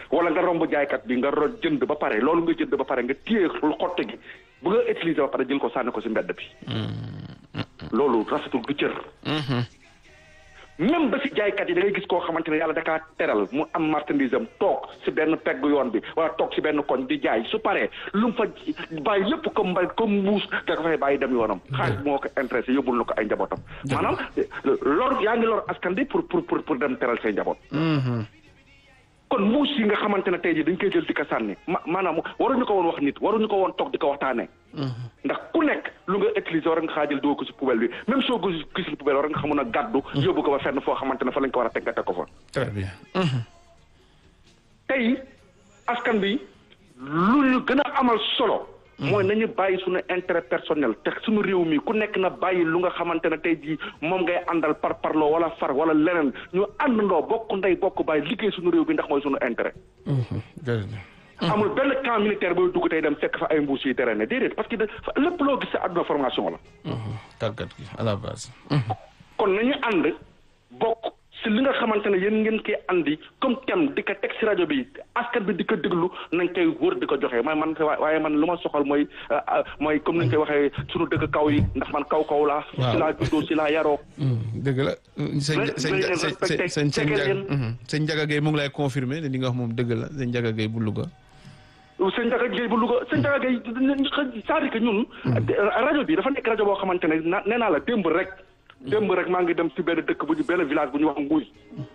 wala nga romb jaaykat bi nga ro jënd ba pare loolu nga jënd ba pare nga téye lu xotte gi bu nga utiliser ba pare jël ko sànni ko si mbedd bi loolu rafetul du cër même ba si jaaykat yi da ngay gis koo xamante ne yàlla da kaa teral mu am marchandise am toog si benn pegg yoon bi wala toog si benn koñ di jaay su paree lu mu fa bàyyi lépp comme mbay comme mbuus da ko fay bàyyi dem yoonam xaalis moo ko intéressé yóbbul na ko ay njabootam maanaam lor yaa ngi lor askan bi pour pour pour pour dem teral say njaboot kon mbuus yi nga xamante ne tey jii dañ koy jël di ko sànni ma maanaam waruñu ko woon wax nit waruñu ko woon toog di ko waxtaanee. ndax ku nekk lu nga utiliser war nga xaa jël doo ko si poubelle bi même soo ko gisul poubelle war nga xamoon a gàddu. yóbbu ko ba fenn foo xamante ne fa lañ ko war a teg nga teg ko fa. très bien. tey askan bi lu ñu gën a amal solo. mooy nañu bàyyi suñu intérêt personnel te suñu réew mi ku nekk na bàyyi lu nga xamante ne tey jii moom ngay àndal par parloo wala far wala leneen ñu àndandoo bokk ndey bokk bàyyi liggéey suñu réew bi ndax mooy suñu intérêt. amul benn camp militaire booy dugg tey dem fekk fa ay mbuus yi terrain déedéet parce que lépp loo gis sa àdduna formation la. tàggat gi à la base. kon nañu ànd bokk si li nga xamante ne yéen ngeen koy andi comme thème di ko teg si rajo bi askan bi di ko déglu nañ koy wër di ko joxe mooy man waaye man lu ma soxal mooy mooy comme ni ñu koy waxee sunu dëkk kaw yi ndax man kaw kaw laa. waaw si laa juddoo si laa yaroo. dëgg la. sëñ sëñ sëñ sëñ Ndiaga Gueye mu ngi lay confirmer ne li nga wax moom dëgg la sëñ Ndiaga Gueye bu Louga. sëñ Ndiaga Gueye bu Louga sëñ Ndiaga Gueye c'est-à-dire que ñun. rajo bi dafa nekk rajo boo xamante ne nee naa la démb rek. démb rek maa ngi dem ci benn dëkk bu ñu benn village bu ñu wax nguy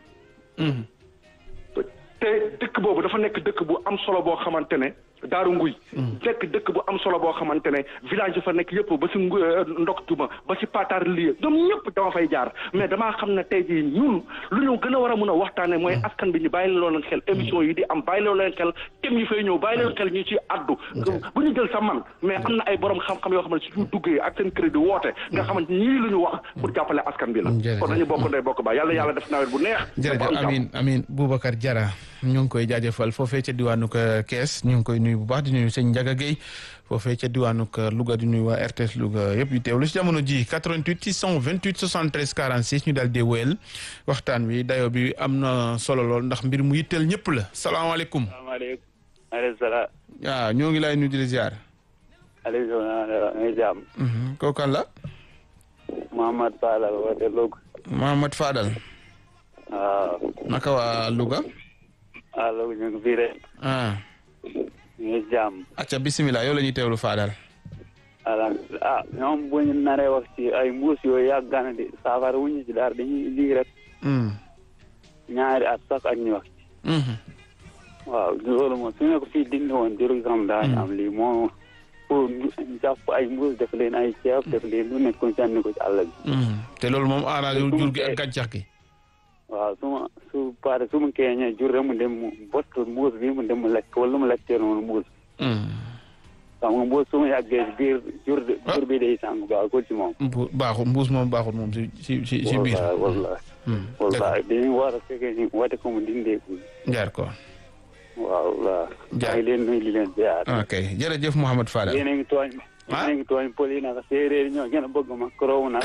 te dëkk boobu dafa nekk dëkk bu am solo boo xamante ne daaru nguy nekk dëkk bu am solo boo xamante ne village yi fa nekk yëpp ba si ngu ndoktuma ba si patar lii ñoom ñëpp dama fay jaar mais damaa xam ne tey jii ñun lu ñu gën a war a mun a waxtaane mooy askan bi ñu bàyyi loo leen xel émission yi di am bàyyi loo leen xel thème yi fay ñëw bàyyi leen xel ñu ci addu bu ñu jël sa man mais am na ay borom xam-xam yoo xam ne suñu duggee ak seen crédit woote nga xamante ñii lu ñu wax pour jàppale askan bi la kon nañu bokk ndey bokk ba yàlla yàlla def nawet bu neex jërëjëf amin amin Boubacar Diarra ñu ngi koy jaajëfal foofee ca diwaanu Kees ñu ngi koy nuyu bu baax di nuyu sëñ Ndiaga Gueye foofee ca diwaanu Louga di nuyu waa RTS Louga yëpp yu teewlu si jamono ji 88 628 73 46 ñu daal di wéyal waxtaan wi dayo bi am na solo lool ndax mbir mu yitteel ñëpp la salaamaaleykum. salaamaaleykum. maaleykum salaam. waaw ñoo ngi lay nuyu di la ziar. Aliou Sow nga jàmm. kooku kan la. Mouhamad Fadal woote Louga. Mouhamad Fadal. waaw. naka waa Louga. waaw Louga ñu ngi fii rek. ah. ñu ngi jàmm. acca bisimilah yow la ñuy teewlu Fadal. alhamdulilah ah ñoom bu ñu naree wax ci ay mbuus yooyu yàgg na di saafara wu ñu ci daal dañuy lii rek. ñaari at sax ak ñu wax ci. waaw loolu moom su ñu ko fii dindi woon jërë xam daañu am lii moo pour jàpp ay mbuus def leen ay ceeb def leen lu nekk ko sànni ko ci àll bi. te loolu moom arrangé wu jur gi ak gàncax gi. waaw su ma su pare su ma keeñee jur rek mu dem mu bott mbuus bi mu dem mu lekk wala mu lekkee noonu mbuus. xam nga mbuus su ma yàggee biir jur jur bi day sànq baax ko ci moom. mbu baaxul mbuus moom baaxul moom si si si si biir. wallaay wallaay dañuy war a fekkee ni wate ko mu dindeeku. jaar ko. waaw waaw. jaar maa ngi leen nuyu di leen ziar. ok jërëjëf Mouhamed Fadal. yéen a ngi tooñ. ah yéen a ngi tooñ pël yi nag séeréer ñoo gën a bëgg ma koroomu nag.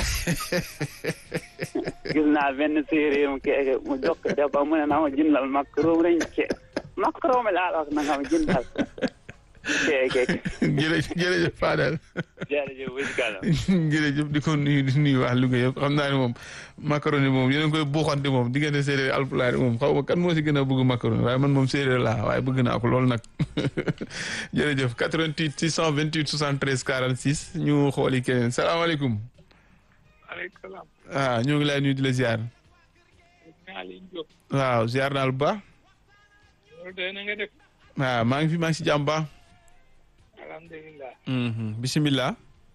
gis naa benn séeréer mu kee mu jokk deba mu ne naa ma jëndal makroom rek ke makroom laa la wax na nga ma jëndal kee kee jërëjëf jërëjëf Fadal. jërëjëf wëj kanam jërëjëf di ko nuyu di nuyu waa Louga yëpp xam naa ne moom macaroni moom yéen a ngi koy buuxante moom diggante séeréer alpulaar moom xaw ma kan moo si gën a bëgg macaroni waaye man moom séeréer laa waaye bëgg naa ko loolu nag jërëjëf 88 628 73 46 ñu xooli keneen salaamaaleykum. maaleykum salaam. ah ñoo ngi lay nuyu di la ziar. Aliou Diop. waaw ziar naa lu baax. loolu de na nga def. waaw maa ngi fi maa ngi si jàmm baax. alhamdulilah. bisimilah.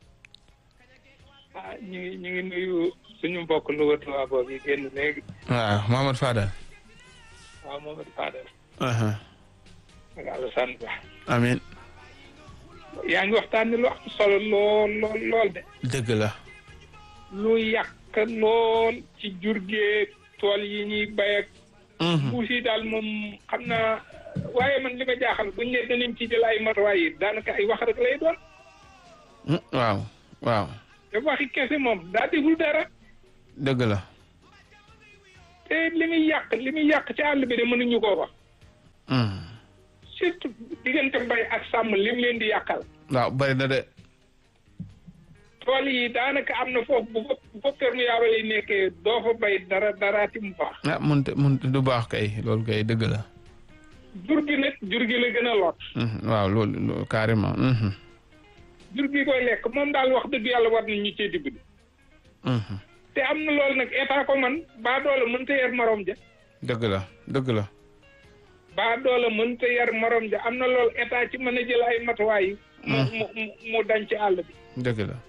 ah ñu ngi ñu ngi nuyu suñu mbokk Louga Touba boobu yi génn léegi. waaw Mohamed Fadal. waaw Momadou Fadel. aha ak Alassane Ba. amiin yaa ngi waxtaan ni lu am solo lool lool lool de. dëgg la. lu yàq lool ci jur gi tool yi ñuy bay ak. mbuus yi daal moom xam naa waaye man li ma jaaxal buñ ne danañ ci jël ay matuwaay yi daanaka ay wax rek lay doon. waaw waaw te waxi kese moom daa déglu dara. dëgg la. te li muy yàq li muy yàq ci àll bi de mënuñu koo wax. surtout diggante mbay ak sàmm lim leen di yàqal waaw bari na de tool yi daanaka am na foofu bu fa bu fa perméable yi nekkee doo fa bay dara daraati mu baax ah munte munte du baax kay loolu kay dëgg la jur gi nag jur gi la gën a lot waaw loolu loolu carrément jur gi koy lekk moom daal wax dëgg yàlla war nañ ñu cee dimbali te am na loolu nag état ko man baa doola mënta yar morom ja dëgg la dëgg la baa doola mënta yar morom ja am na loolu état ci mën a jël ay matuwaay yi mu mu mu mu dañ ci àll bi dëgg la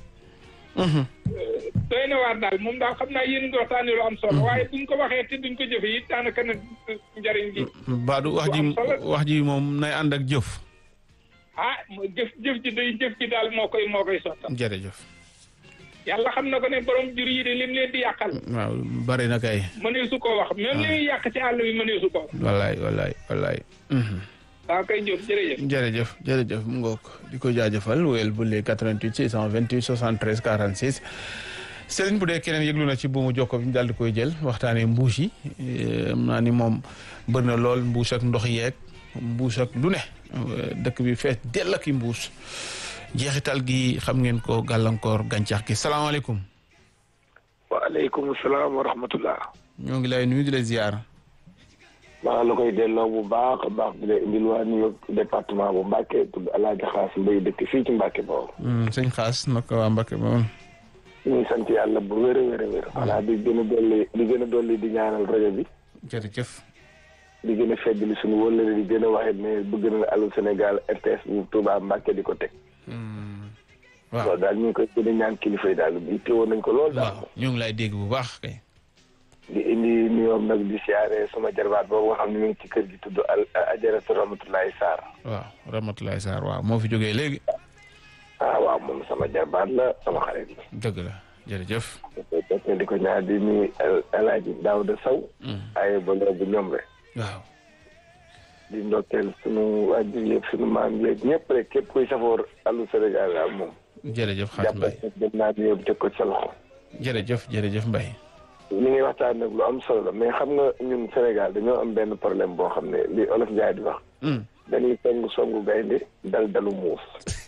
doy na waar daal moom daal xam naa yéen ngi waxtaanee lu am solo waaye buñ ko waxee te duñ ko jëfe it daanaka nag njariñ gi baadu wax ji wax ji moom nay ànd ak jëf ah jëf jëf ji day jëf ji daal moo koy moo koy sottal jërëjëf yàlla xam na ko ne borom jur yi de lim leen di yàqal waaw bari na kay mënee su ko wax même li muy yàq ci àll bi mënee su ko wax wallaay wallaay wallaay waaw kay Diop jërëjëf jërëjëf jërëjëf mu ngoog di ko jaajëfal wéyal bu lee 88 628 73 46 Serigne bu dee keneen yëglu na ci buumu jokko bi ñu daal di koy jël waxtaanee mbuus yi am naa ni moom bëri na lool mbuus ak ndox yeeg mbuus ak lu ne dëkk bi fees dell ak i mbuus jeexital gi xam ngeen ko gàllankoor gàncax gi salaamaaleykum. waaleykum salaam wa rahmatullah. ñoo ngi lay nuyu di la ziar. maa la koy delloo bu baax a baax di la indil waa New département bu Mbacke tudd El Hadj Xaas Mbay dëkk fii ci Mbacke boobu. sëñ Xaas naka waa Mbacke boobu. ñu ngi sant yàlla bu wér a wér a wér. xanaa di gën a dolli di gën a dolli di ñaanal rajo bi. jërëjëf. di gën a feddali suñu wëllëre di gën a waxee ne bëgg na Allô Sénégal RTS bu Touba Mbacke di ko teg. waaw loolu daal ñu ngi koy gën a ñaan kilifa yi daal bi teewoon nañ ko lool daal. waaw ñu ngi lay dégg bu baax kay. di indi nuyoom nag di siyaare sama jarbaat boobu nga xam ne mi ngi ci kër gi tudd al ajaratu Ramatoulaye Sarr. waaw Ramatoulaye Sarr waaw moo fi jógee léegi. ah waaw moom sama jarbaat la sama xarit la. dëgg la jërëjëf. te di ko ñaar di nuyu El Hadj Daouda Sow. ay bële bu ñoom rek. waaw. di ndokkeel sunu waajur yëpp sunu maam yeeg ñëpp rek képp kuy safoor Allô Sénégal daal moom. jërëjëf Xaas Mbaye jàppal dem naa di yóbbu teg ko ci sa loxo. jërëjëf jërëjëf Mbaye. li ngay waxtaan nag lu am solo la mais xam nga ñun Sénégal dañoo am benn problème boo xam ne li olof Njaay di wax. dañuy songu songu gaynde dal dalu muus.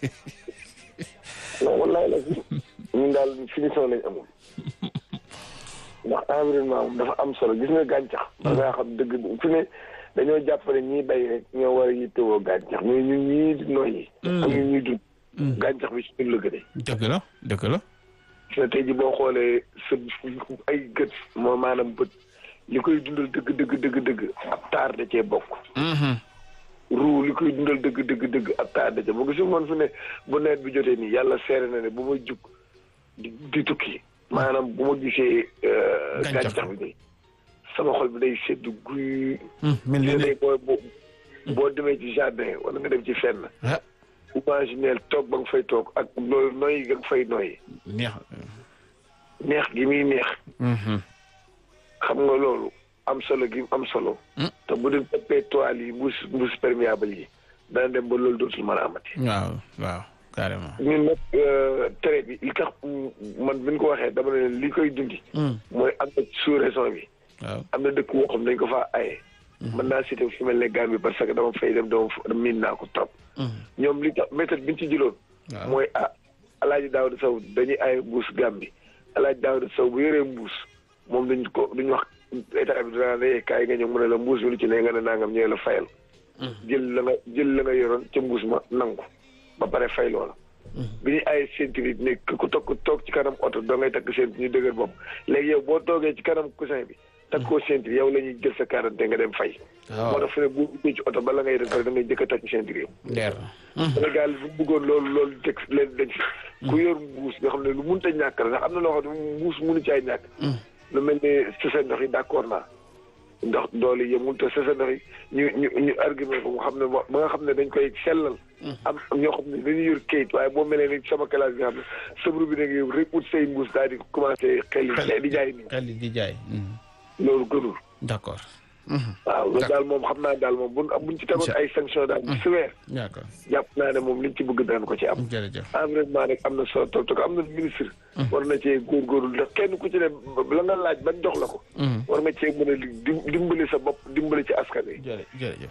non wallaay la si ñun daal finition lañ amul. ndax environnement moom dafa am solo gis nga gàncax. da ngaa xam dëgg fi ne dañoo jàppale ñiy bay rek ñoo war a yittewoo gàncax mais ñun ñii di noyyi. ak ñun ñuy dund. gàncax bi si ñun la gënee. dëgg la dëgg la. te tey ji boo xoolee sa ay gët moo maanaam bët li koy dundal dëgg dëgg dëgg dëgg ab taar da cee bokk. ruu li koy dundal dëgg dëgg dëgg ab taar da cee bokk su man fu ne bu nawet bi jotee nii yàlla seere na ne bu ma jug di di tukki maanaam bu ma gisee. gàncax bi day sama xol bi day sedd guy. mel ni day boo boo demee ci jardin wala nga dem ci fenn. imagineel toog ba nga fay toog ak loolu noyyi nga fay noyyi. neex. neex gi muy neex. xam nga loolu am solo gi am solo. te bu dee toppee toile yi mbuus mbuus perméable yi dana dem ba loolu dootul mën a amati. waaw waaw carrément. ñun nag tere bi li tax man bi ñu ko waxee dama ne li koy dundi. mooy am na sous région bi. waaw am na dëkk woo xam dañ ko faa aye. mën naa cité fu mel ne Gambie parce que dama fay dem dama miin naa ko trop. ñoom li tax méthode bi ñu ci jëloon. mooy ah Alaaji Daawda Sow dañuy aye mbuus Gambie Alaaji Daawda Sow bu yoree mbuus moom dañ ko duñ wax état bi dinaa ne kaay nga ñëw mu ne la mbuus bi lu ci ne nga ne nangam ñëwee la fayal. jël la nga jël la nga yoroon ca mbuus ma nangu ba pare fay loola. bi ñuy aye ceinture yi ne ku toog toog ci kanam oto doo ngay takk ceinture ñu dëgër bopp léegi yow boo toogee ci kanam coussin bi. takk koo ceinture yow la ñuy jël sa quarante nga dem fay. moo tax fu ne bu ubbee ci oto bala ngay def pare da ngay jëkk a takk ceinture yow. leer Sénégal bu bëggoon loolu loolu teg leen dañ fi. ku yor mbuus nga xam ne lu mënut a ñàkk la ndax am na loo xam ne mbuus mënu caay ñàkk. lu mel ne sese ndox yi d'accord naa. ndox doole yi yemul te sese ndox yi ñu ñu ñu argument ko mu xam ne ba nga xam ne dañ koy sellal. am ñoo xam ne dañuy yor kayit waaye boo melee ni sama classe bi nga xam ne sabru bi nag yow rek ut say mbuus daal di commencé xel di jaay nii. xel di jaay. loolu gënul. d'accord. waaw loolu daal moom xam naa daal moom buñ buñ ci tegoon ay sanction daal bu sévère. d'accord jàpp naa ne moom liñ ci bëgg daan ko ci am. jërëjëf. environnement rek am na solo trop te am na ministre. war na cee góorgóorlu ndax kenn ku ci ne la nga laaj ban jox la ko. war nga cee mën a dimbali sa bopp dimbali ci askan wi. jërëjëf.